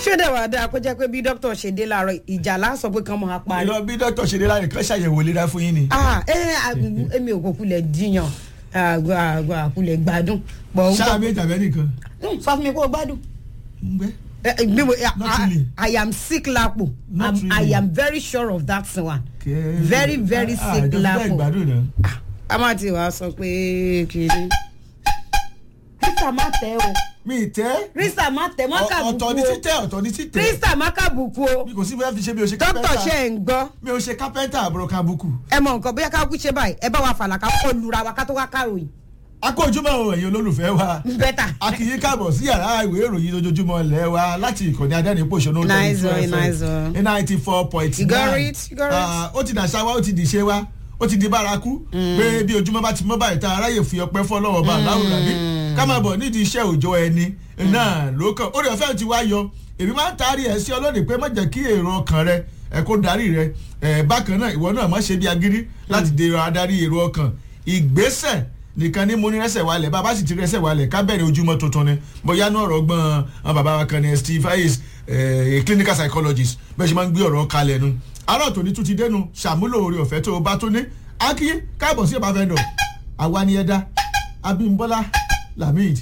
ṣé dẹ̀ wá dáa kó jẹ́ pé bí dókítà ṣe dé láàárọ̀ ìjà lásọ pé kán máa parí. ìlọ bí dókítà ṣe dé láyé kan ṣàyẹ̀wò ìlera fún yín ni. ah ẹ èmi ò kò kulẹ̀ jiyàn àkulẹ̀ gbádùn. But ó ṣáà gbọ́- méjì àbẹ́ nìkan. Hmm, sọ fún mi kó o gbádùn. ń gbẹ́. Eh, eh, bí mo- I- Not really. I am sick lapo. Not I'm- I really. am very sure of that one. Kẹ́- Very, very Ah, sick ìjọba lapo. ìgbádùn náà. a máa ti wàá sọ pé kiri. krista má tẹ o mi tẹ́. krista má tẹ má Ọ- kàbùkù ọ̀tọ̀ ni o títẹ̀ ọ̀tọ̀ ni títẹ̀. krista má kàbùkù o mi kò sí bóyá fi ṣe mi ò ṣe dókítà kápẹ́ntà. ṣe ń gbọ́ mi ò ṣe kápẹ́ntà àbúrò kábùkù. ẹ mọ nǹkan bóyá ká kú ṣe báyìí ẹ bá wa fàlàkà kọ lura wa ká tó wá káròyìn a kó ojúmọ́ o ẹ̀yin olólùfẹ́ wa. bẹ́tà. a kì í káàbọ̀ sí yàrá ìwé ìròyìn lójoojúmọ́ ilẹ̀ wa láti ìkànnì adẹ́rìn-pọ̀ṣọ́nù Nice one, nice one. ní ninety four point You got nine it, you got it. ó ti dàṣà wa ó ti dìṣe wa ó ti di bárakú pé bí ojúmọ́ bá ti mọ́ báyìí tá aráyè fi ọpẹ́ fọ́ lọ́wọ́ bá láwùrán bí ká máa bọ̀ nídìí iṣẹ́ òòjọ́ ẹni náà ló kàn ó rẹ̀ fẹ́ẹ́ ti wá yọ èmi máa ń taari ẹ̀ sí ọlọ́ọ̀dẹ pé má jẹ́ kí èrò ọkàn rẹ ẹ̀ kó darí rẹ ẹ̀ bákan náà ìwọ náà má ṣe bí agírí láti dèrò adarí èrò ọkàn ìgbésẹ̀ nìkan ní mo ní rẹsẹ̀ wálẹ̀ bàbá sì ti rẹsẹ̀ wálẹ̀ ká bẹ̀rẹ̀ ojúmọ́ tuntun ni bóyá náà ọ̀rọ̀ gbọ́n àwọn bàbá wa kan ní steve hayes eh, clinical psychologist bẹ́ẹ̀ ṣe máa ń gbé ọ̀rọ̀ kalẹ̀ nu àárọ̀ tòní tún ti dẹnu ṣàmúlò oore ọ̀fẹ́ tó o bá tó ní akíyé káàbọ̀ sí ìbáfẹ́ dọ̀ àwa ni ẹ̀dá abímbọ́lá lamid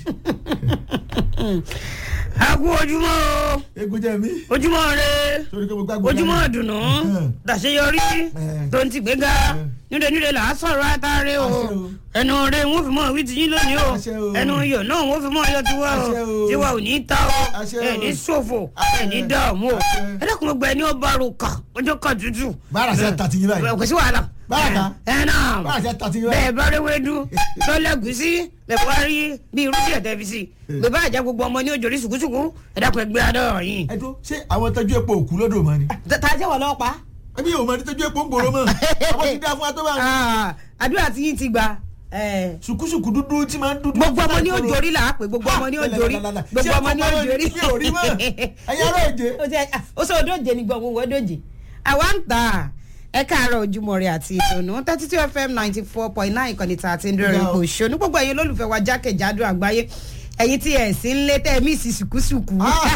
a kú ojúmọ́ o egun jẹ́ mi ojúmọ́ rẹ torí pé mo gbàgbọ́ ojúmọ́ ìdùnnú dàṣeyọrí Eh. tó ń ti gbéga nílé nílé là á sọ̀rọ̀ àtàrẹ o Àṣẹ o. ẹnu rẹ wọn fi mọ wí ti yín lónìí o Àṣẹ o. ẹnu iyọ̀ náà wọn fi mọ iyọ̀ tiwa o Àṣẹ o. tiwa ò ní ta o Àṣẹ o. ẹ ní ṣòfò Àṣẹ. ẹ ní dààmú o Àṣẹ. ẹ dẹ́kun gbogbo ẹni ó bá ro kà ọjọ́ kan tútù. bára ṣe tàtí yín báyìí kò sí wàhálà. Báràkà. ẹ náà bára ṣe tàtí yín bẹ́ẹ̀ báyìí bá rí wédú lọ́lẹ́gùsí bẹ́ẹ̀ bá rí bí irúgbìn ẹ̀tẹ́ fi sí bẹ́ẹ̀ bá jẹ́ gbogbo ọmọ ní òjòrí ṣùkúṣùkú ẹ dákun ẹgbẹ́ adọ́ yìí. ẹ tó ṣé àwọn tọ́jú epo òkú lọ́dọ̀ mọ́ ni ta jẹ́ wọ́n lọ́pàá. ẹbí yóò mọ ní tọ́jú epo ń gbòòrò mọ́ àwọn ti dá fún wa tó bá Ah, àdúrà tí yín ti gbà. eh, ṣùkúṣùkú dúdú tí máa ń dúdú. gbogbo ọmọ ní òjòrí là á pè gbogbo ọmọ ní òjòrí gbogbo ọmọ ní òjòrí. mi ò rí mọ́ ẹ̀yin ará òjé. ó ṣe ó sọ òdòjé ni gbọ̀ngàn wọ́n dòjé. àwa ń tà ẹ káàárọ̀ ojúmọ́ rẹ̀ àti ìdùnnú thirty two fm ninety four point nine ìkànnì tá a ti ń dúró ipò òṣèlú gbogbo ẹ̀yin olólùfẹ́ wa jákèjádò àgbáyé ẹ̀yin tí ẹ̀ sí ń lé tẹ́ mí sí sùkúsùkú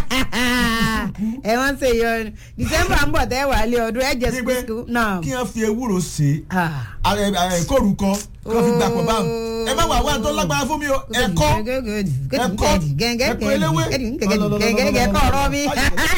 ẹ̀ wọ́n ṣe yọ december ń bọ̀ tẹ́ wà lé ọdún ẹ̀ jẹ́ Gbígbé sùkúsùkú náà. kí wọ́n fi ewúro ṣe Ah. kórukọ kí wọ́n fi gbà pọ̀ báwọn. ẹ má wà wá tó lágbára fún mi o ẹ̀kọ́ ẹ̀kọ́ ẹ̀kọ́ eléwé. gẹ́gẹ́ kọ́ ọ̀rọ̀ mi.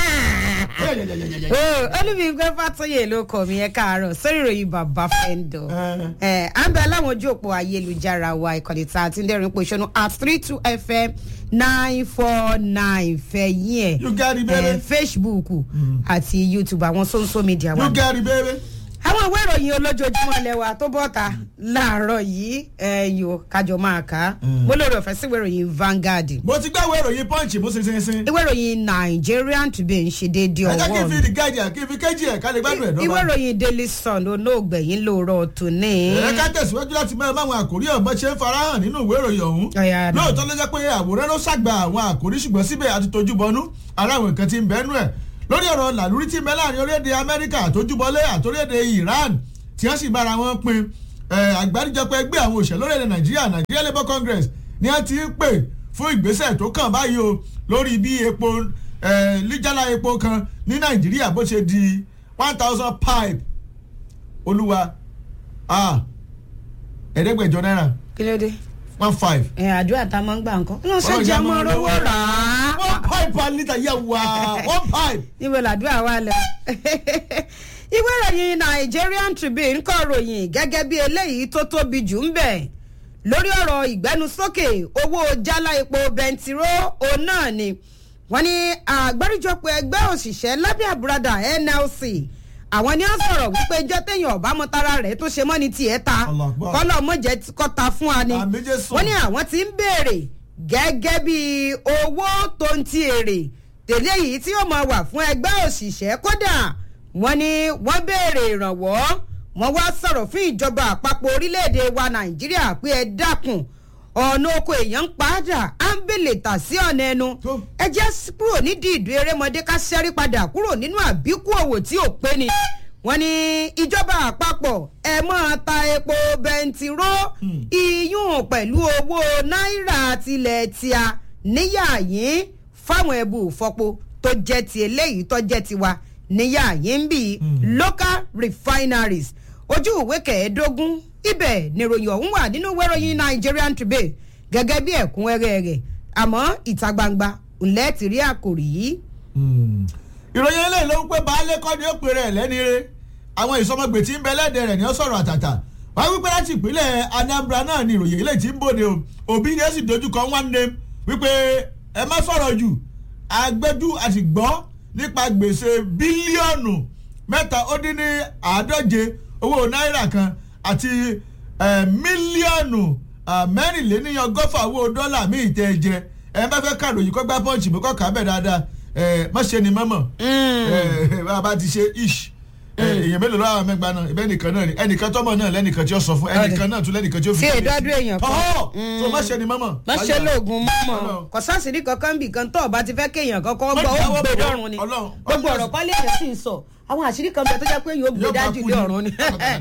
olùmígbẹ́ fàtúyè ló kọ̀ mí ẹ káàárọ̀ sórí ìròyìn bàbá fẹ́ńdọ̀. ẹ à ń bẹ aláwọn ojú òpó ayélujára wa ìkànnì tá a ti ń dẹ́rìn pé ìṣọ́nù at three two fm nine four nine fẹ̀yìn You got it, ẹ̀ baby. facebook àti youtube àwọn social media wa you get it baby. àwọn ìwé ìròyìn olójoojúmọ́ lẹ́wà tó bọ́ta láàárọ̀ yìí ẹ̀yọ́ kájọ máa kà á Mm. mo lórí ọ̀fẹ́ sí ìwé ìròyìn Vanguard mo ti gbàwé ìròyìn punch mo ṣe ṣe ṣe. ìwé ìròyìn Nigerian Tribune ṣe déédéé ẹ jẹ́ kí n ọwọ́ fi mi the guardian kí n fi kéjì ẹ̀ ká lè gbádùn ẹ̀ ìwé dọ́gba. ìròyìn Daily Sun olóògbẹ̀yìn lóòrọ̀ tòní. ẹ ká tẹ̀síwájú láti máa máwọn àkórí ọ̀gbọ́n ṣe ń farahàn nínú ìwé ìròyìn ọ̀hún. Ọ̀yá àdá. lóòótọ́ ló jẹ́ pé àwòrán ló ṣàgbà àwọn àkórí ṣùgbọ́n síbẹ̀ àti tójú bọnú ara àwọn nǹkan ti ń bẹ́nu ẹ̀ lórí ọ̀rọ̀ làlúrí tí ń bẹ láàrin orílẹ̀-èdè Amẹ́ríkà àtójúbọlé àtórílẹ̀-èdè Iran tí wọ́n sì bára wọn pin ẹ̀, àgbáríjọpọ̀ ẹgbẹ́ àwọn òṣèlú lórílẹ̀-èdè Nàìjíríà Nigeria Labour Congress ni wọ́n ti ń pè fún ìgbésẹ̀ tó kàn báyìí o lórí bí epo ẹ̀, líjálá epo kan ní Nàìjíríà bó ṣe di one thousand pipe olúwa ah ẹ̀ẹ́dẹ́gbẹ̀jọ náírà kí ló dé one five. ẹ àdúrà tá a máa ń gbà nǹkan inú Ọlọ́run sẹ́jà jẹ́ mọ́ mọ́ rówó lọ́wọ́. rà á. one pipe per litre yẹ wá one pipe. níbo làdúrà wà lọ. ìwé ìròyìn Nigerian Tribune kọ ròyìn gẹ́gẹ́ bí eléyìí tó tóbi jù ń bẹ̀ lórí ọ̀rọ̀ ìgbẹ́nusókè owó jálá epo bẹntiró òun náà ni wọ́n ní àgbáríjọpọ̀ ẹgbẹ́ òṣìṣẹ́ lábẹ́ àbúradà NLC àwọn ni wọ́n sọ̀rọ̀ wípé ijọ́ téèyàn ọ̀bá mọ́tara rẹ̀ tó ṣe mọ́ ni tiẹ̀ ta Allah Akbar. kọ́lọ́ mọ̀jẹ̀ kọ́ta fún wa ni Àmín Jésù. wọ́n ní àwọn tí ń béèrè gẹ́gẹ́ bí owó tó ń ti èrè tẹ̀lé yìí tí yóò máa wà fún ẹgbẹ́ òṣìṣẹ́ kódà wọ́n ní wọ́n béèrè ìrànwọ́ wọ́n wá sọ̀rọ̀ fún ìjọba àpapọ̀ orílẹ̀-èdè wa nàìjíríà pé ẹ dákun ọ̀nà oko èèyàn ń padà á ń bèlè tà sí ọ̀nà ẹnu Tó. ẹ jẹ́ s- kúrò nídìí ìdú erémọdé ká ṣẹ́rí padà kúrò nínú àbíkú òwò tí ò pé ni wọ́n ní ìjọba àpapọ̀ ẹ máa ta epo bẹntiró iyún pẹ̀lú owó náírà tilẹ̀ tíá níyà yín fáwọn ẹbù fọpo tó jẹ́ ti eléyìí tó jẹ́ tiwa níyà yín ń bì local refineries ojú ìwé kẹẹ̀ẹ́dógún ibẹ̀ níròyìn ọ̀hún wà nínú ìwé ìròyìn Nigerian Tribune gẹ́gẹ́ bí ẹ̀kúnrẹ́rẹ́ rẹ̀ àmọ́ ìta gbangba ńlẹ́ ti rí àkòrí yìí. ìròyìn eléyìí ló ń pẹ́ baálé kọ́ ni ó pè rẹ̀ lẹ́ni re àwọn ìsọmọgbè tí ń bẹ lẹ́dẹ̀ rẹ̀ ni ó sọ̀rọ̀ àtàtà wọ́n wípé láti ìpínlẹ̀ Anambra náà ni ìròyìn eléyìí tí ń bòde o òbí ni ó sì dojúkọ one name wípé ẹ má sọ̀rọ̀ jù agbẹ́jú àti gbọ́ nípa gbèsè bílíọ̀nù mẹ́ta ó dín ní àádọ́je owó náírà kan àti mílíọ̀nù mẹ́rìnléníyàngọ́fà owó dọ́là míì tẹ́ jẹ ẹ bá fẹ́ kàròyìn kó gbá pọ́ǹchì mú kọ́ kà á bẹ̀ dáadáa má ṣe ni mọ́mọ́ bá a bá ti ṣe ish èèyàn mélòó lọ́wọ́ àwọn mẹ́gbàá náà ibẹ̀ nìkan náà ni ẹnìkan tọ́mọ náà lẹ́nìkan tí ó sọ fún ẹnìkan náà tún lẹ́nìkan tí ó fi tí èdọ́dún èèyàn kan ọ̀họ́ tó má ṣe ni mọ́mọ́. má ṣe lóògùn mọ́mọ́ kò sáàsìrí kankan bì kan tó ọba ti fẹ́ kéèyàn kankan gbọ́ ó gbé dọ́rùn ni gbogbo ọ̀rọ̀ kọ́lé èèyàn sì ń sọ àwọn àṣírí kan bẹ tó jẹ́ pé yóò gbé dájú ilé ọ̀run ni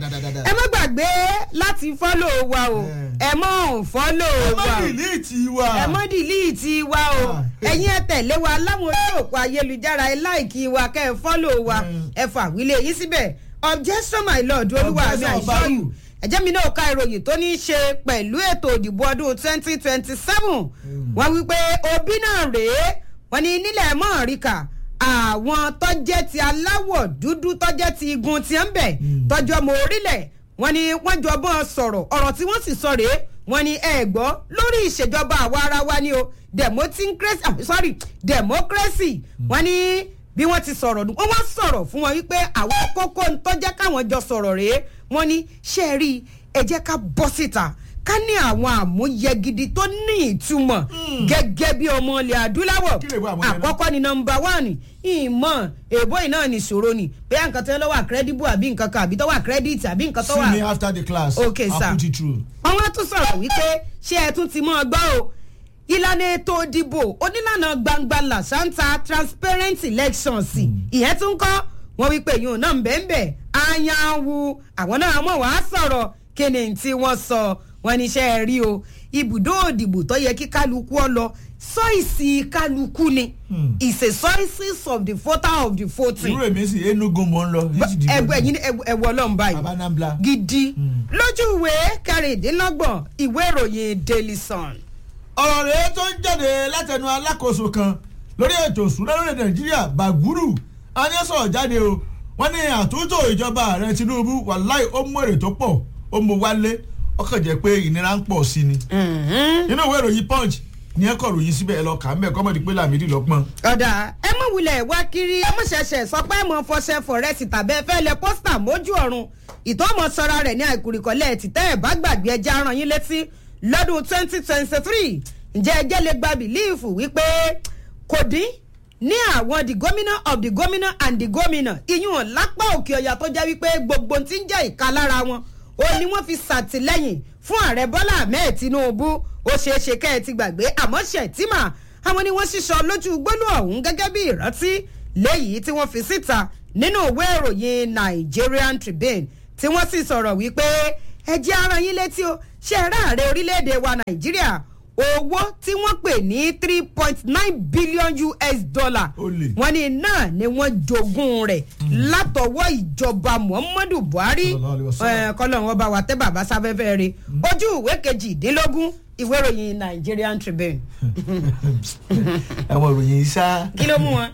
ẹ má gbàgbé láti fọ́lò wa o ẹ mọ̀ fọ́lò wa ẹ má dìlíìtì wa ẹ mọ̀ dìlíìtì wa o ẹ̀yin ẹ tẹ̀lé wa láwọn ojú òpó ayélujára ẹ láìkí wa kẹ́ ẹ fọ́lò wa ẹ fà wílé yín síbẹ̀ objection my lord olúwa mi àìsọ́yù ẹ̀jẹ̀ mi náà ka ìròyìn tó ní í ṣe pẹ̀lú ètò ìdìbò ọdún twenty twenty seven wọ́n wí pé òbí náà rèé wọ́n ní nílẹ̀ mọ́ọ̀ríkà àwọn tọ́jẹ́ ti aláwọ̀ dúdú tọ́jẹ́ ti igun ti ń bẹ̀ tọ́jú ọmọ orílẹ̀ wọ́n ní wọ́n jọ bọ́n sọ̀rọ̀ ọ̀rọ̀ tí wọ́n sì sọ rèé wọ́n ní ẹ gbọ́ lórí ìṣèjọba àwa ara wa ni o democracy sorry democracy wọ́n ní bí wọ́n ti sọ̀rọ̀ wọ́n wá sọ̀rọ̀ fún wọn wípé àwọn kókó tó jẹ́ káwọn jọ sọ̀rọ̀ rèé wọ́n ní ṣe rí ẹ jẹ́ ká bọ́ síta ká ní àwọn àmúyẹ gidi tó ní ìtumọ̀ gẹ́gẹ́ bí ọmọ ilẹ̀ adúláwọ̀ àkọ́kọ́ ni nọmba one ìmọ̀ èbó iná ní ìṣòro ni bẹ́ẹ̀ nǹkan tó lọ́wọ́ credible àbí nǹkan kan àbí tó wà credit àbí nǹkan tó wà. see me after the class okay sir I'll put it through. wọ́n wá tún sọ̀rọ̀ wípé ṣé ẹ tún ti mọ́ ọ gbọ́ o ìlànà ètò ìdìbò onílànà gbangba làṣántà transparent elections ìyẹn tún kọ́ wọ́n wí pé yóò náà ń bẹ́ẹ̀ bẹ́ẹ̀ ayanwu àwọn náà mọ̀ wá sọ̀rọ̀ kí ni tí wọ́n sọ wọ́n ní iṣẹ́ rí o ibùdó òdìbò tó yẹ kí kálukú ọ lọ sọ́ìsì kálukú ni it's a choices of the voter of the voting. irú èmi sì Enugu mò ń lọ. ẹgbẹ́ yín ẹ̀wọ̀ ọlọ́run báyìí Abanambla. gidi lójú ìwé kẹrìndínlọ́gbọ̀n ìwé ìròyìn Daily Sun ọ̀rọ̀ rẹ̀ tó ń jáde látẹnu alákòóso kan lórí ètò ìṣúná lórí nàìjíríà bàgúrù anísọ̀rọ̀ jáde o wọ́n ní àtúntò ìjọba ààrẹ tinubu wàláì ó mú èrè tó pọ̀ ó mú wálé ọkàn jẹ́ pé ìnira ń pọ̀ sí ni. nínú ìwé ìròyìn punch ní ẹ̀kọ́ ìròyìn síbẹ̀ ẹ lọ kà á mẹ́ kọ́mọ̀dé pé làmídì lọ́pọ̀n. ọ̀dà ẹ mọ̀ wulẹ̀ wá kiri ẹ mọ̀ ṣẹ̀ṣẹ̀ sọ pé mọ̀ fọṣẹ fọ̀rẹ́sì tàbí ẹ fẹ́ lẹ pósítà mójú ọ̀run ìtọ́mọ̀ sọra rẹ̀ ní àìkúrìkọ́lẹ̀ tìtẹ́ ẹ̀ bá gbàgbé ẹja ràn yín létí lọ́dún twenty twenty three ǹjẹ́ ẹjẹ́ lè gba bìlíìfù wípé kò dín ní àwọn the governor of the governor and the governor iyún lápá òkè ọ̀yà tó jẹ́ wípé gbogbo tí ń jẹ́ ìka lára wọn ó ní wọ́n fi ṣàtìlẹ́yìn fún ààrẹ bọ́lá ahmed tinubu ó ṣeé ṣe kẹ́ ẹ ti gbàgbé àmọ́ ṣètìmà àwọn ni wọ́n ṣíṣọ lójú gbólú ọ̀hún gẹ́gẹ́ bí ìrántí léyìí tí wọ́n fi síta nínú ìwé ìròyìn nigerian tribune tí wọ́n sì sọ̀rọ̀ wípé ẹ jẹ́ ara yín létí o ṣe é ráàrẹ orílẹ̀-èdè wa nàìjíríà owó tí wọ́n pè ní three point nine billion us dollar Olè. wọ́n ní náà ni wọ́n jogún rẹ̀ látọwọ́ ìjọba muhammadu buhari Sallallahu alaihi wasallam. eh, kọ́lọ́run ọba wa tẹ́ bàbá sáfẹ́fẹ́ rẹ̀ ojú ìwé kejìdínlógún ìwé ìròyìn nigerian tribune àwọn ìròyìn yìí sá. kí ló mú wọn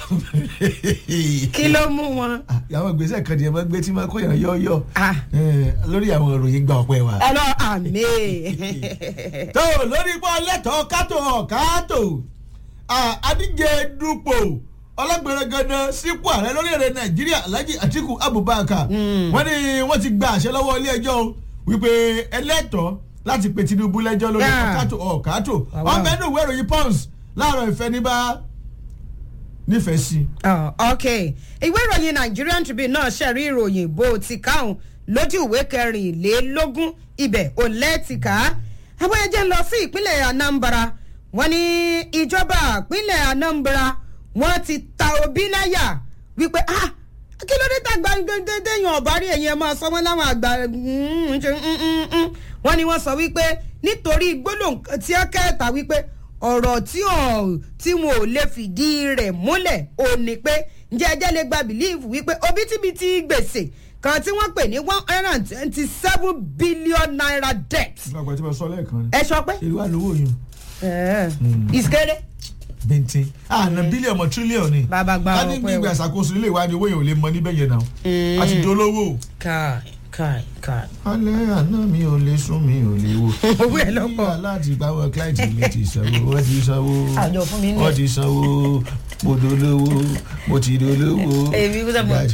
kí ló mú wọn. àwọn ìgbésẹ̀ kan nìyẹn máa ń gbé tí máa kó yàn yọ́ọ́yọ́ Ah. lórí àwọn ìròyìn gba ọpẹ́ wa. ẹ lọ àmì. tó lórí pọ́ lẹ́tọ̀ọ́ kátó ọ̀kátó adíje dupò ọlọ́gbẹ̀rẹ̀gàdàn sípò ààrẹ lórílẹ̀‐èdè nàìjíríà alhaji atiku abubakar wọ́n ní wọ́n ti gba àṣẹ lọ́wọ́ ilé ẹjọ́ o wípé ẹlẹ́tọ̀ọ́ láti pe tinubu lẹ́jọ́ lórí Yeah. ọ̀kátó ọ̀kátó Wow. wọ́n bẹ́ẹ̀ nù ìwé ìròyìn pons láàárọ̀ ìfẹ́ ní bá nífẹ̀ẹ́ sí. Oh, ok ìwé ìròyìn Nigerian Tribune náà ṣẹ̀rí ìròyìn bó ti káwọn lójú ìwé kẹrìnlélógún ibẹ̀ ò lẹ́ẹ̀tìká àwọn ẹjẹ́ ń lọ sí ìpínlẹ̀ Anambra wọ́n ní ìjọba ìpínlẹ̀ Anambra wọ́n ti ta Obi láyà wípé ah kí ló dé tàgbà dédéyàn ọ̀bá rí ẹ̀yìn ẹ̀ máa sọ wọ́n láwọn àgbà mm, ṣe, mm, mm, mm. wọ́n ní wọ́n sọ wípé nítorí gbólóhùn tí ó kẹta wípé ọ̀rọ̀ tí ò tí wọn ò lè fìdí rẹ̀ múlẹ̀ ò ní pé ǹjẹ́ ẹjẹ́ lè gba bìlíìfù wípé òbítíbitì gbèsè kan tí wọ́n pè ní one hundred and twenty seven billion naira debt ìgbàgbọ́ tí mo sọ lẹ́ẹ̀kan ni ẹ sọ pé ìlú àlówó yìí ìsikéré bíntín àná bílíọ̀nù tírílíọ̀nù ni Bàbá gba ká ní ọpẹ́ gbígbà o. ìṣàkóso ilé ìwádìí owó yẹn ò lè mọ níbẹ̀ yẹn náà a ti dolówó. káì káì káì. alẹ́ àná mi ò lè sún mi ò lè wò. Owó ẹ̀ lọ́pọ̀. Nígbà láti gbàwọ̀ client mi ti sanwó wọ́n ti sanwó Àjọ fún mi ní. wọ́n ti sanwó mo dolówó mo ti dolówó. Èmi kúta mọ̀.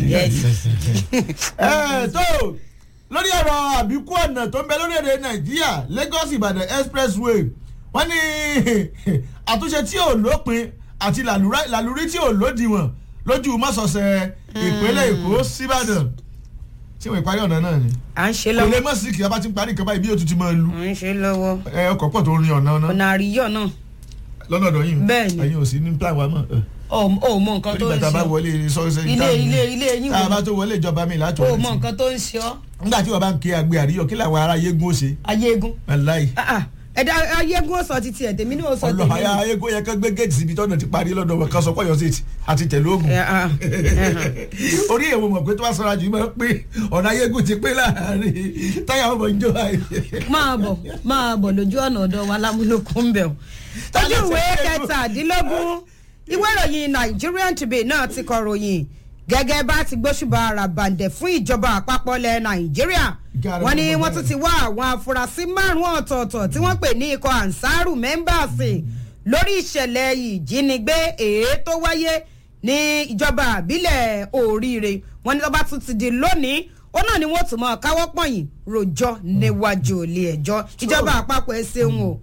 ẹ tó lórí ọ̀rọ̀ àbíkú ọ̀nà tó ń bẹ lórílẹ̀‐èdè nàìjíríà lagos ìbàdàn expressway wọ́n ní àtúnṣe tí ò lópin àti làlúrá- làlúrí tí ò lódiwọ̀n lójú mọ́sọ̀ọ̀sẹ̀ ìpínlẹ̀ èkó síbàdàn ṣé wọ́n ìparí ọ̀nà náà ni à ń ṣe kò lè lọ́wọ́ mọ̀ sí kí a bá ti ń parí nǹkan báyìí bí yóò tún ti máa lu à ń ṣe lọ́wọ́ ẹ ọkọ̀ pọ̀ tó ń rin ọ̀nà ọ̀nà ọ̀nà àríyọ̀ náà lọ́nà ọ̀dọ̀ yìí Bẹ́ẹ̀ni. ẹ̀yin ò sí ní plan wa mọ̀ ò ò mọ nǹkan tó nígbà ń tá a bá ṣe wọlé sọ́ọ́sẹ́ ilé ilé ilé yín tá a bá wò tó wọlé ìjọba mi láti ó wọlé mọ sí nǹkan tó ń ṣe ọ́ nígbà tí wọ́n bá ń ké agbe àríyọ̀ kí làwọn ará yégun ó ṣe ayégun aláì Ah, ah. ẹ̀dá ayégun ó sọ títí ẹ̀ tèmi ní ó sọ ọlọ tèmi. àyà ayégun yẹ kán gbé géètì síbi tọ́nà ti parí lọ́dọ̀ wọn kan sọ pé ọ̀yọ́ sí àti tẹ̀lé ogun Eh, ah, eh, orí èèwọ̀ mọ̀ pé tó bá sọ̀rọ̀ àjù máa ń pé ọ̀nà ayégun ti pé láàárín táyà ọmọ ìjọ àyè. máa bọ̀ máa bọ̀ lójú ọ̀nà ọ̀dọ̀ wa lámúlòkún ń bẹ̀ ọ́. ojú ìwé kẹtàdínlógún ìwé ìròyìn Nigerian Tribune náà ti kọ ròyìn gẹ́gẹ́ bá ti gbóṣùbà ara bàǹdẹ̀ fún ìjọba àpapọ̀ ilẹ̀ Nàìjíríà Gàrẹ́ wọ́n ní gbogbo wọ́n tún bẹ́ẹ̀. ti wá àwọn afurasí márùn-ún ọ̀tọ̀ọ̀tọ̀ tí wọ́n pè ní ikọ̀ ansaru mẹ́mbàsì lórí ìṣẹ̀lẹ̀ ìjínigbé èé tó wáyé ní ìjọba àbílẹ̀ oríire wọ́n ní tó bá tún ti di lónìí ó náà ni wọ́n tún mọ́ káwọ́ pọ̀yìn rojọ́ níwájú ilé ẹjọ́ ìjọba àpapọ̀ ẹ ṣeun o.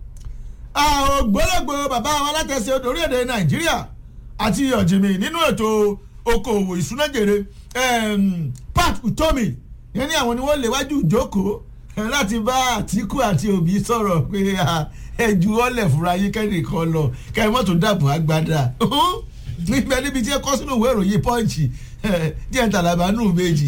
àwọn ògbólógbò bàbá wa látẹ̀sẹ̀ odò orílẹ̀-èdè nàìjíríà àti ọ̀jìnmí nínú ètò okòòwò ìsúnájèrè em, pat utomi yẹn ní àwọn ni wọ́n léwájú ìjókòó eh, láti bá àtìkù àti òbí sọ̀rọ̀ pé ah, ẹ ju ọ́lẹ̀ fúnra yín kẹ́rì kan lọ kẹ́ ẹ mọ́tò dàbò agbada níbẹ̀ níbi tí ẹ kọ́ sínú ìwé ìròyìn pọ́ǹchì díẹ̀ tàlàbà nù méjì.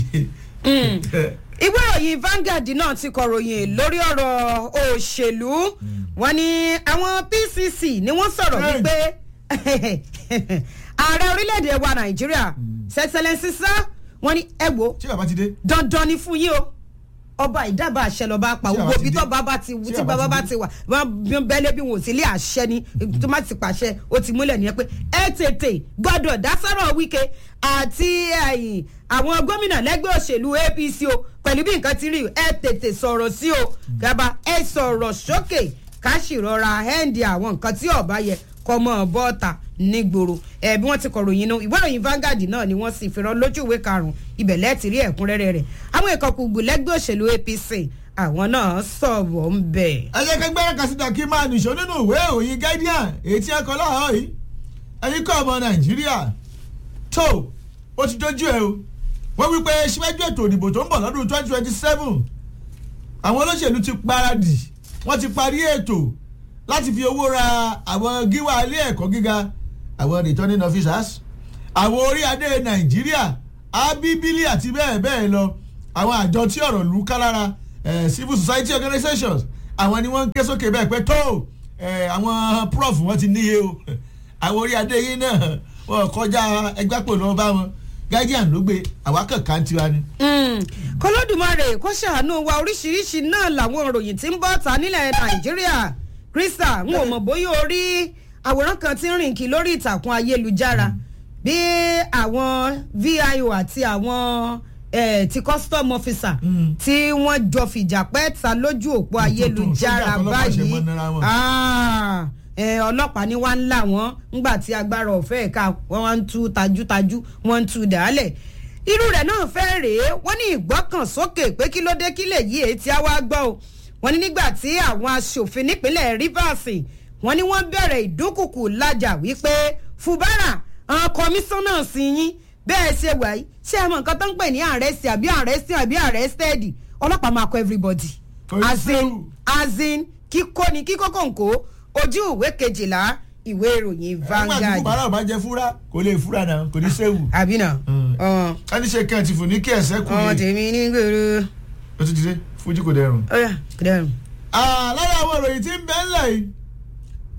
ìwé ìròyìn Vanguard náà ti kọ̀ròyìn lórí ọ̀rọ̀ òṣèlú wọ́n ní àwọn PCC ni wọ́n sọ̀rọ̀ Hey. wípé ààrẹ orílẹ̀-èdè wa Nàìjíríà sẹ́sẹ̀lẹ́sì sá wọ́n ní ẹ wo ṣé bàbá ti dé. dandan ni fún yín o ọba ìdábàá àṣẹ lọ́ba pa Tí gbogbo àbá ti ibi dé. tó bàbá ti Tí tí àbá bàbá ti bá dé. ti wà wọn bẹ́lẹ̀ bí wọn ò sí ilé àṣẹ ni tó má ti pàṣẹ ó ti múlẹ̀ nìyẹn pé ẹ tètè gbọ́dọ̀ dásọ̀rọ̀ Wike àti ẹ̀yìn àwọn gómìnà lẹ́gbẹ́ òṣèlú APC o pẹ̀lú bí nǹkan ti rí ẹ tètè sọ̀rọ̀ sí o gaba ẹ sọ̀rọ̀ sókè ká sì rọra hẹ́ǹdì àwọn nǹkan tí ọ̀bá yẹ kọmọ bọ́ọ̀tà nígboro ẹ bí wọ́n ti kọ̀ròyìn inú ìwé ìròyìn Vanguard náà ni wọ́n sì fi rán lójú ìwé karùn-ún ibẹ̀ lẹ́ẹ̀tì rí ẹ̀kúnrẹ́rẹ́ rẹ̀ àwọn ìkọ̀kùgbù lẹ́gbẹ́ òṣèlú APC àwọn náà sọ̀rọ̀ ń bẹ̀. ẹ jẹ́ kí gbẹ́rẹ́ kan síta kí máa nìṣó nínú ìwé òyìn guardian èyí tí ẹ kọ láàárọ̀ yìí ẹ̀yin kọ́ ọmọ nàìjíríà tó ó ti dójú ẹ o wọ́n wí pé síwájú ètò ìdìbò tó ń bọ̀ lọ́dún twenty twenty seven àwọn olóṣèlú ti paradì wọ́n ti parí ètò láti fi owó ra àwọn gíwá ilé ẹ̀kọ́ gíga àwọn returning officers àwọn orí adé nàìjíríà abíbílì àti bẹ́ẹ̀ bẹ́ẹ̀ lọ àwọn àjọ tí ọ̀rọ̀ lù ká lára eh, civil society organizations àwọn ni wọ́n ń ké sókè bẹ́ẹ̀ pé tó eh, àwọn prof wọ́n ti níye o àwọn orí adé yìí náà wọ́n kọjá ẹgbẹ́ pò lọ́wọ́ bá wọn guardian ló gbé àwa kankan tiwa ni. kọlọ́dùmarè kó ṣàánú wa oríṣiríṣi náà làwọn ìròyìn tí ń bọ́ ta nílẹ̀ nàìjíríà krista n ò mọ̀ bóyá o rí àwòrán kan tí ń rìn kí lórí ìtàkùn ayélujára bí àwọn vio àti àwọn eh, ti custom officer Mm. tí wọ́n jọ fìjà pẹ́ ta lójú òpó ayélujára sójà àtọlọ́pàá ṣe báyìí mọ́ nira wọn. Ah, eh, ọlọ́pàá ni wọ́n ń là wọ́n ńgbà tí agbára ọ̀fẹ́ ẹ̀ka wọ́n wá ń tú tajútajú wọ́n ń tú dàálẹ̀ irú rẹ̀ náà fẹ́ rèé wọ́n ní ìgbọ́kànsókè pé kí ló dé kí lè yí èyí tí a wá gbọ́ o wọ́n ní nígbà tí àwọn aṣòfin nípínlẹ̀ Rivers wọ́n ní wọ́n bẹ̀rẹ̀ ìdúnkùkù lájà wípé Fubara àwọn kọmíṣánná sí yín bẹ́ẹ̀ ṣe wà yìí ṣé ẹ mọ nǹkan tó ń pè ní àrẹ́sì àbí àrẹ́sì àbí àrẹ́sítẹ́ẹ̀dì ọlọ́pàá máa kọ everybody Kò ní as in sẹ́wù. as in kíkó ni kíkó kòǹkó ojú ìwé kejìlá ìwé ìròyìn nígbà tí Vanguard fúbárà ọba jẹ fúra kò lè fúra náà kò ní séwu. àbí náà Mm. ọ̀hún ẹni ṣe kẹ́ ẹ̀ ti fò ní kí ẹ̀sẹ̀ kù ọ̀hún ní. tèmi ní gbèrú ó ti dìde fújì kò dẹrùn. ọ̀yà kìdẹ́rùn. Ah, lára àwọn ìròyìn tí ń bẹ ńlẹ̀ yìí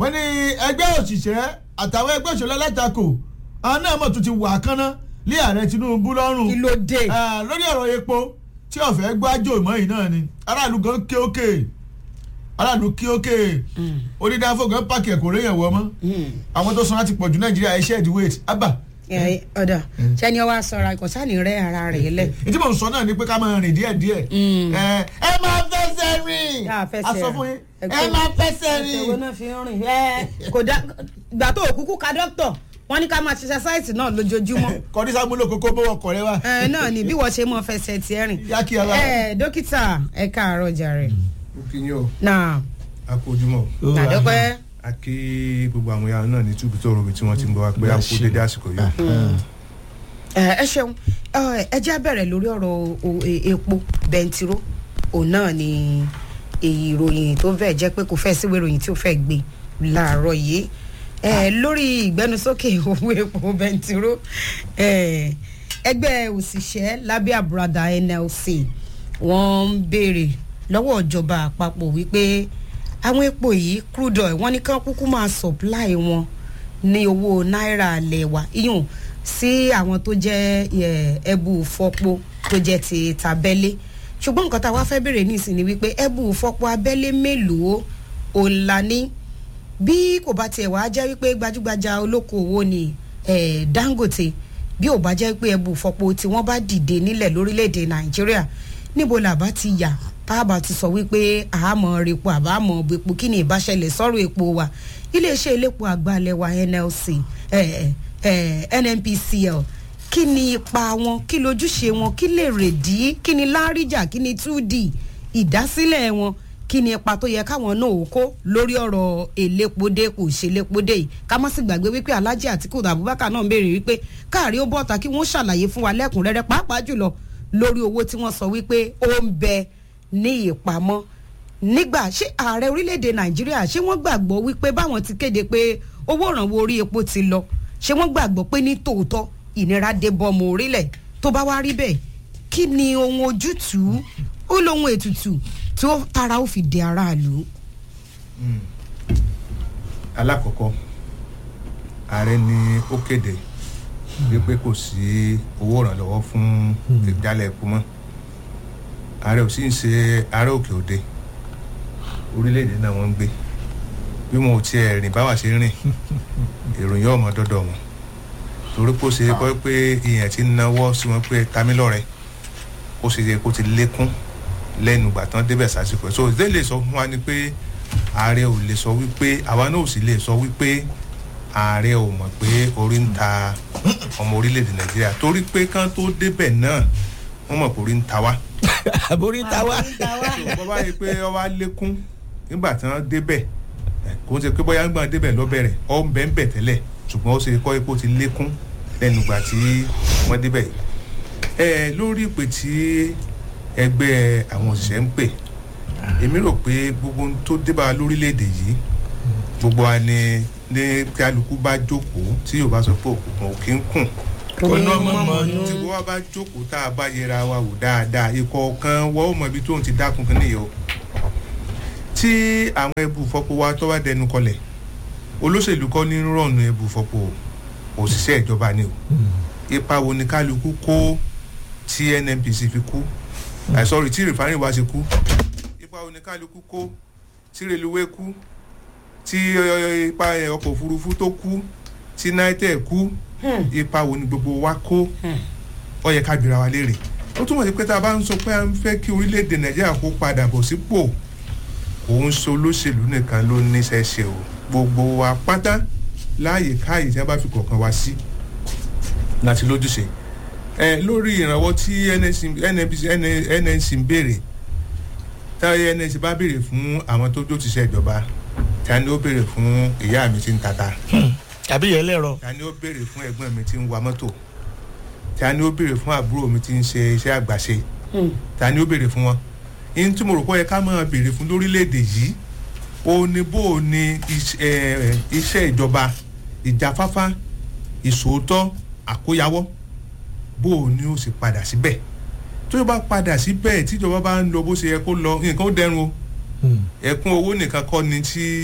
wọ́n ní ẹgbẹ́ òṣìṣẹ́ àtàwọn ẹgbẹ́ òṣèlú alátakò àwọn náà mọ̀ tún ti wà kánná lé ààrẹ tinubu lọ́rùn kí ló dé. Ah, lórí ọ̀rọ̀ epo tí ọ̀fẹ́ gbájò mọ́ yìí náà ni aráàlú gan ké òkè aráàlú ké òkè onídàáfọ̀ gan pàkì ẹ̀kọ́ réyàn wọ́ mọ́ àwọn tó san láti pọ̀jù nàìjíríà iṣẹ́ ìdí wait abba ẹ ọ̀dà sẹ́ni ọwọ́ aṣọra kò sáà ní rẹ́ ara rẹ̀ lẹ̀. ìdí mò ń sọ náà ni pé ká máa rìn díẹ̀ díẹ̀ ẹ ẹ máa fẹsẹ̀ rìn Yà á fẹsẹ̀ a sọ rìn. fún yín ẹ Ẹgbẹ́- máa fẹsẹ̀ ẹsẹ̀ wo rìn. náà fi ń rìn ẹ kò dá gbà tó òkúkú ka dókítà wọn ní ká máa ṣiṣẹ́ sáìtì náà lójoojúmọ́ kọ́ni sábúlò kókó bọ́wọ́ kọ̀ rẹ wá. ẹ náà ni bí wọ́n ṣe mọ fẹsẹ̀ tiẹ̀ rìn. Yá kí ara. ẹ dókítà ẹ káàárọ̀ jàre. ó kí yín o náà a kú ojúmọ́ o. àdọ́pẹ́ a kí gbogbo àwọn yàrá náà ní túbú tó rọrùn tí wọ́n ti ń bọ̀ wá pé a kú dédé àsìkò yìí. ẹ ṣeun ẹ ẹ jẹ́ á bẹ̀rẹ̀ lórí ọ̀rọ̀ o- e- epo bẹntiró òun náà ni èyí ìròyìn tó fẹ́ jẹ́ pé kò fẹ́ síwèé ìròyìn tí ó fẹ́ gbé láàárọ̀ yìí ẹ lórí ìgbẹnusókè owó epo bẹntiró ẹ ẹgbẹ́ òṣìṣẹ́ lábẹ́ àbúradà NLC wọ́n ń béèrè lọ́wọ́ ìjọba àpapọ̀ wípé àwọn epo yìí crude oil wọ́n ní kán kúkú máa supply wọn ní owó náírà alẹ̀ wa iyùn sí àwọn tó jẹ́ ẹ, ẹbù fọ́pọ̀ tó jẹ́ ti tabẹ́lé ṣùgbọ́n nǹkan tá a wá fẹ́ bèrè nísìnyí ni wípé ẹbù fọ́pọ̀ abẹ́lé mélòó òun la ní bí kò bá tiẹ̀ wá jẹ́ wípé gbajúgbajà olókoòwò ni eh, Dangote bí ò bá jẹ́ pé ẹbù fọ́pọ̀ tí wọ́n bá dìde nílẹ̀ lórílẹ̀‐èdè Nàìjíríà níbo là bá ti yà tá a bá ti sọ wípé àmọ́ repo àbámọ̀ epo kí ni ìbáṣẹlẹ̀ sọ̀rọ̀ epo wa iléeṣẹ́ elépo àgbàlẹ̀ wa NLC eh, eh, NNPCL kí ni ipa wọn kí lójúṣe wọn kí lè rèdí kí ni láríjà kí ni 2D ìdásílẹ̀ wọn kí ni ipa tó yẹ káwọn náà ó kó lórí ọ̀rọ̀ elépodé kò ṣe lépodé yìí ká má sì gbàgbé wípé Alhaji Atiku Abubakar náà ń béèrè wípé káàrí ó bọ́ta kí wọ́n ṣàlàyé fún wa lẹ́kùnrẹ́rẹ́ pàápàá jùlọ lórí owó tí wọ́n sọ wípé ó ń bẹ ní ìpamọ́ nígbà ṣé ààrẹ orílẹ̀-èdè Nàìjíríà ṣé wọ́n gbàgbọ́ wípé báwọn ti kéde pé owó ìrànwọ́ orí epo ti lọ ṣé wọ́n gbàgbọ́ pé ní tòótọ́ ìnira dé bọ́mọ orílẹ̀ tó bá wá rí bẹ́ẹ̀ kí ni ohun ojútùú ó lóhun ètùtù tí ó tara ó fi di aráàlú. alákọ̀ọ́kọ́ ààrẹ ni ó kéde wípé kò sí owó ìrànlọ́wọ́ fún ìdálẹ̀ epo mọ́ ààrẹ ò sì ń ṣe ààrẹ òkè òde orílẹ̀-èdè náà wọ́n ń gbé bí wọn ò tiẹ̀ rìn báwa ṣe ń rìn ìròyìn ọmọ dọ́dọ̀ wọn torí kó ṣe kọ́ pé ìyẹn ti náwó sí wọn pé tamilọ́rẹ́ ó ṣe yẹ kó ti lékún lẹ́nu ìgbà tán débẹ̀ sásìkò ẹ̀ so ìdílé lè sọ fún wa ni pé ààrẹ ò lè sọ wípé àwa náà ò sì lè sọ wípé ààrẹ ò mọ̀ pé orí ń ta ọmọ orílẹ̀-èdè nàìjíríà torí pé kán tó débẹ̀ náà wọ́n mọ̀ pé orí ń ta wá àbórí ta wá. bọ́ bá yẹ pé ọ wá lékún nígbà tí wọ́n débẹ̀ ẹ̀, kò ń ṣe pé bóyá nígbà débẹ̀ lọ́bẹ̀rẹ̀ ọ ń bẹ̀ ń bẹ̀ tẹ́lẹ̀ ṣùgbọ́n ó ṣe kọ́ epo ti lékún lẹ́nu ìgbà tí wọ́n débẹ̀ yìí. ẹ lórí ìpè tí ẹgbẹ́ àwọn òṣìṣẹ́ ń pè èmi rò pé gbogbo ohun tó dé bá wa lórílẹ̀‐èdè yìí gbogbo wa ni ní kálukú bá jókòó tí yóò bá sọ pé òkùnkùn ò kí ń kùn Ọ̀nà ọmọ tí wọ́n bá jókòó tá a bá yẹra wa wò dáadáa ikọ̀ kan wọ́n ò mọ ibi tó ń ti dákun kan nìyẹn o tí àwọn ẹbù fọpo wa tó bá dẹnu kọlẹ̀ olóṣèlú kọ́ ní rọ̀nù ẹbù fọpo òṣìṣẹ́ ìjọba ni o ipa wo ni kálukú kó tí nnpc fi kú ah sorry tí rìfánì wa ṣe kú ipa wo ni kálukú kó tí reluwé kú tí eh, ipa eh, ọkọ̀ òfurufú tó kú tí naitẹ kú ipa wo ni gbogbo wa kó ó yẹ ká bira wa léèrè ó túmọ̀ sí pé tá a bá ń sọ pé a ń fẹ́ kí orílẹ̀-èdè nàìjíríà kó padà bọ̀ sípò kò ń so olóṣèlú nìkan ló níṣẹ́ ṣe o gbogbo wa pátá láàyè káàyè tí wọ́n bá fi kọ̀ọ̀kan wá sí láti lójúṣe ẹ lórí ìrànwọ́ tí NNC NNPC NNC ń béèrè táyé NNC bá béèrè fún àwọn tó jó ti ṣe ìjọba ta ni ó béèrè fún ìyá mi tí ń tata tàbí yẹn lẹ́rọ. ta ni ó béèrè fún ẹ̀gbọ́n mi tí ń wa mọ́tò ta ni ó béèrè fún àbúrò mi tí ń ṣe iṣẹ́ àgbàṣe ta ni ó béèrè fún wọn ihun tí mo rò pé ó yẹ ká máa béèrè fún lórílẹ̀‐èdè yìí ó ní bó o ní iṣ- eh, iṣẹ́ ìjọba ìjáfáfá ìṣòótọ́ àkóyawọ́ bó o ní ó sì padà síbẹ̀ tó yẹ bá padà síbẹ̀ tíjọba bá ń lọ bó ṣe yẹ kó lọ nǹkan ó dẹrùn o ẹ̀kún owó nìkan kọ́ ni tí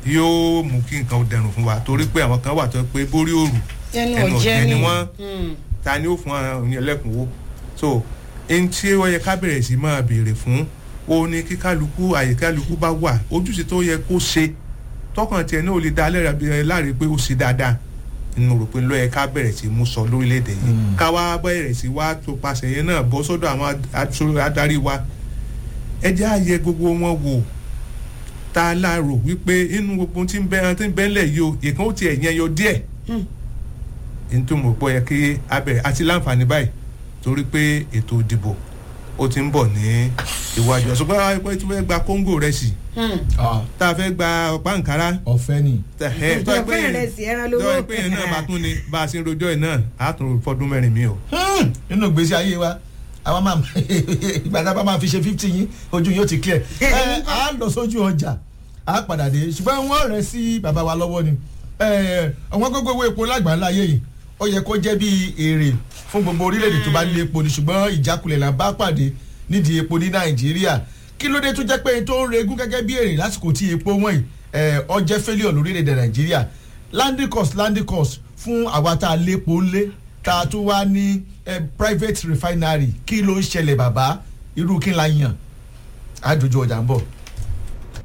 yóò mú kí nǹkan ó dẹrùn fún wa torí pé àwọn kan wà tó pé borí òrù ẹnu ẹnu ọ̀jẹ́ ọ̀jẹ́ ni ni wọ́n Mm. ta ni ó fún àwọn èèyàn lẹ́kùnwó so ẹni tí ó yẹ ká bẹ̀rẹ̀ sí máa béèrè fún ó ní kí kálukú àyè kálukú bá wà ojúṣe tó yẹ kó ṣe tọkàn tiẹ̀ náà ó lè dá lẹ́rìí bí ẹ láre pé ó ṣe dáadáa nínú rò pé ló yẹ ká bẹ̀rẹ̀ sí mú sọ lórílẹ̀‐èdè yìí Mm. ká wá bẹ̀rẹ̀ sí wá tó paṣẹ yẹn náà bọ́ sọ́dọ̀ àwọn aṣọ- adarí wa ẹ jẹ́ àyẹ gbogbo wọn wò tá a láàrò wípé inú gbogbo tí ń bẹ tí ń bẹ́ńlẹ̀ yìí o ìkan ó tiẹ̀ yẹn yọ díẹ̀ Hmm. nítorí mo gbọ́ yẹ kí a bẹ̀rẹ̀ àti láǹfààní báyìí torí pé ètò ìdìbò ó ti ń bọ̀ ní iwájú ọ̀ṣùgbọ́n àwọn ẹgbẹ́ tí wọ́n gba kóńgò rẹ̀ sí Mm. Ah, tá a fẹ́ gba ọ̀pá nkárá ọ̀fẹ́ ni. tẹ̀ tó ẹ pé Ọ̀pẹ́ ìrẹsì ẹran lówó. tó ẹ pé yẹn náà bá tún ni bá a ṣe ń rojọ́ yìí náà á tún fọdún mẹ́rin mi o. Hmm, nínú ìgbésí ayé wa àwọn máa ìgbà tá a bá máa fi ṣe fifty yín ojú yóò ti clear ẹ á lọ sójú ọjà á padà dé ṣùgbọ́n wọ́n rẹ̀ sí bàbá wa lọ́wọ́ ni ẹ, àwọn gbogbo owó epo lágbàńlá ayé yìí ó yẹ kó jẹ́ bí èrè fún gbogbo orílẹ̀-èdè tó bá nílé epo ni ṣùgbọ́n ìjákulẹ̀ là ń bá pàdé nídìí epo ní nàìjíríà kí ló dé tó jẹ́ pé tó ń regún gẹ́gẹ́ bí èrè lásìkò tí epo wọ̀nyí ẹ, ó jẹ́ failure lórílẹ̀-èdè nàìjíríà landing cost landing cost fún àwa tá a lépo ńlé tá a tún wá ní eh, private refinery kí ló ń ṣẹlẹ̀ bàbá irú kí n la yàn á dojú ọjà ń bọ̀.